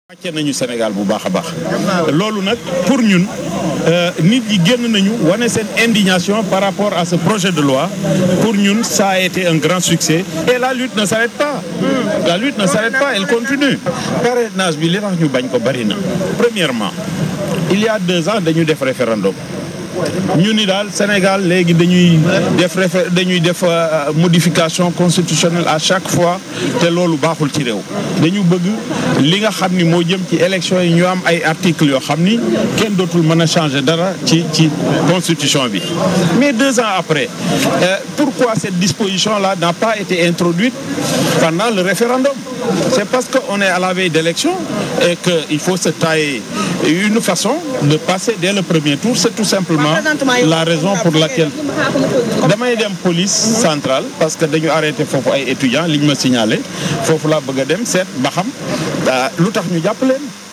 wàcce nañu Sénégal bu baax a baax loolu nag pour ñun nit yi génn nañu wane seen indignation par rapport à ce projet de loi pour ñun ça a été un grand succès et la lutte ne s'arrête pas la lutte ne s'arrête pas elle continue parrainage bi li tax ñu bañ ko bari na premièrement il y a deux ans dañu def référendum ñu ni daal Sénégal léegi dañuy def réfé dañuy def modification constitutionnelle à chaque fois te loolu baaxul ci réew dañu bëgg li nga xam ni moo jëm ci élection yi ñu am ay articles yoo xam ni kenn dootul mën a changer dara ci ci constitution bi mais deux ans après euh, pourquoi cette disposition là n'a pas été introduite pendant le référendum c'est parce qu'on est à la veille d'élection et qu'il faut se tailler une façon de passer dès le premier tour c'est tout simplement la raison pour laquelle damay dem police centrale parce que dañu arrêté foofu ay étudiants liñ ma signalé foofu laa bëgg a dem seet ba xam lu tax ñu jàpp leen